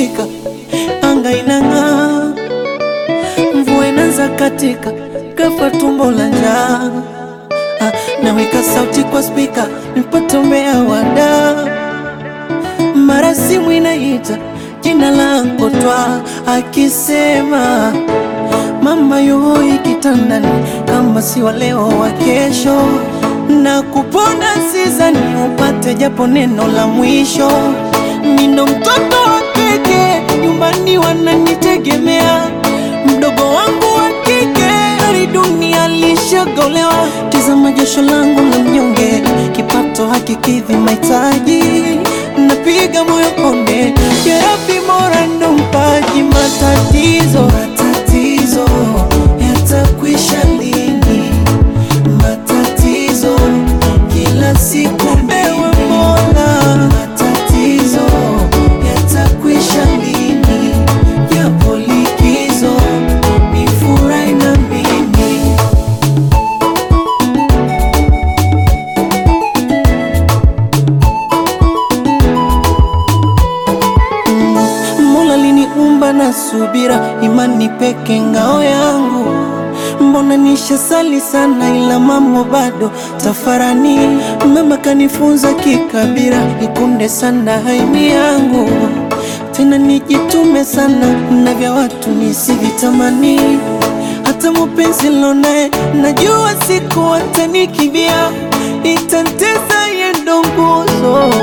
ikishika anga inang'aa, mvua inaanza katika, ghafla tumbo la njaa. Ah, naweka sauti kwa spika nipate umbea wada, mara simu inaita jina langu twa akisema mama yoi kitandani, kama si wa leo wa kesho, na kupona sizani upate japo neno la mwisho. Nino mtoto wa kike, nyumbani wananitegemea, mdogo wangu wa kike hali dunia lishagolewa. Tizama jasho langu la mnyonge, kipato hakikidhi mahitaji, napiga moyo konde, jerabi mora ndo mpaji matatizo matatizo yatakwisha lini? Matatizo kila siku ewe Mola, matatizo yatakwisha lini? Japo likizo ni furahi na mimi Mola liniumba na subira, imani peke ngao yangu. Mbona nishasali sana, ila mambo bado tafarani. Mama kanifunza kikabira, ikunde sana haimi yangu, tena nijitume sana na vya watu nisivitamani. Hata mupenzi lonaye najua siku atanikibia, itantesa yendo nguzo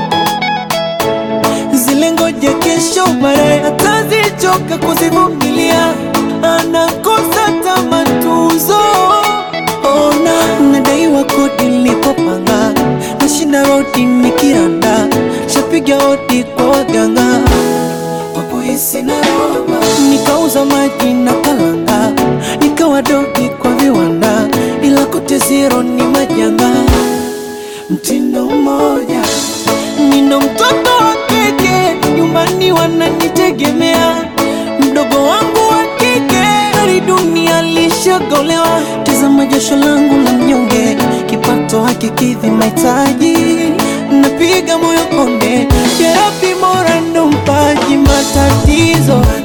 zile ngoja kesho baadaye atazichoka kuzivumilia, anakosa tamatuzo. Ona nadaiwa kodi nilipopanga, nashinda rodi nikiranda, shapiga hodi kwa waganga wapohisi na roba, nikauza maji na kalanga, nikawa dogi kwa viwanda, ila kote zero ni majanga mtindo mmoja. Nino mtoto wa kike, nyumbani wananitegemea, mdogo wangu wa kike hali dunia lishagolewa. Tazama jasho langu la mnyonge, kipato hakikidhi mahitaji, napiga moyo konde, jerabi mora ndo mpaji matatizo